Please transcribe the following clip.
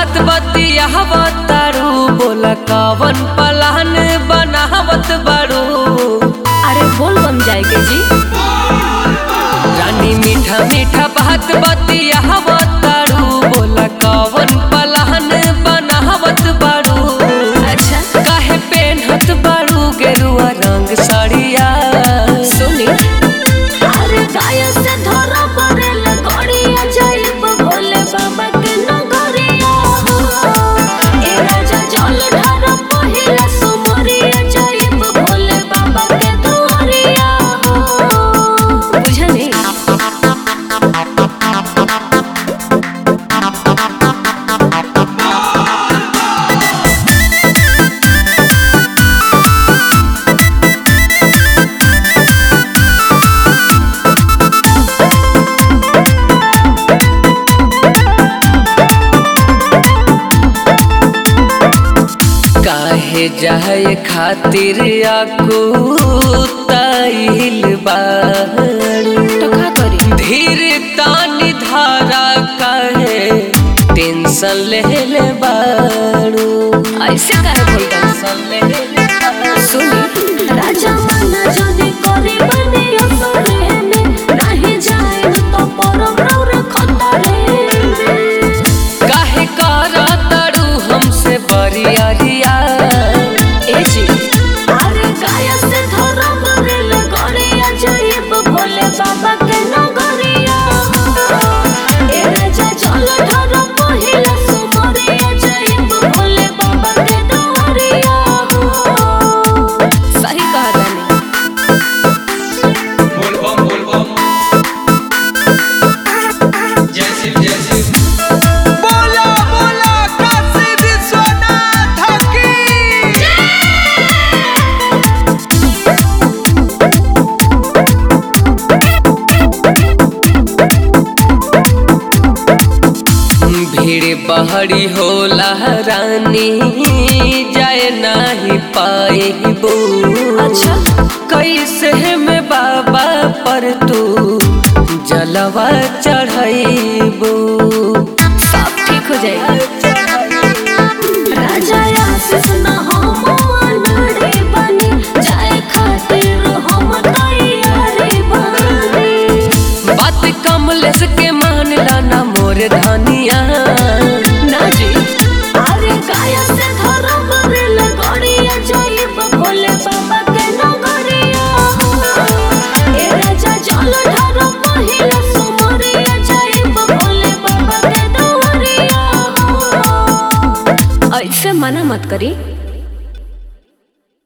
बात बतियाव तारू बोला कवन पलान बनावत बारू अरे बोल बम जाए के जी रानी मीठा मीठा बात बतियाव तारू बोला कवन पलान बनावत बारू अच्छा काहे पेनहत बारू गेरुआ रंग साड़िया सुनी अरे गाय से धरा पड़ेल गड़िया जाइब भोले बाबा के नगरिया ए राजा जल ढार पहिला सुमरिया जाइब भोले बाबा के दुआरिया बुझनी काहे जाए खातिर आकू ताइल बारू तो का करी धीर तानी धारा काहे टेंशन ले ले बारू ऐसे काहे बोलता टेंशन ले ले बारू। सुनी राजा मना जदी करी बने असरे में नाही जाए तो परम रौर खतरे में काहे करा तारू हमसे बरियारिया ए जी अरे गाय से धरा बरेल गड़िया जाइब भोले बाबा के नगरिया ए राजा जल ढार पहिला सुमरिया जाइब भोले बाबा के दुआरिया सही कहा तानी बोल बम बोल बम जय शिव जय शिव बोला बोला काशी विश्वनाथ की भीड़ बहरी होला रानी जाए नाही पाएबू अच्छा कैसे में बाबा पर तू जलवा चढ़ाइबू सब ठीक हो जाएगा राजा आशीष न हम अनड़े बनी जाए खातिर हम तैयारी बनी बात कमलेश के मानला ना मोर धनिया ना जी अरे गाय से धरा बरेल गड़िया जाइब भोले बाबा के नगरिया ए राजा जल ढार पहिला सुमरिया जाइब भोले बाबा के दुआरिया ऐसे मना मत करी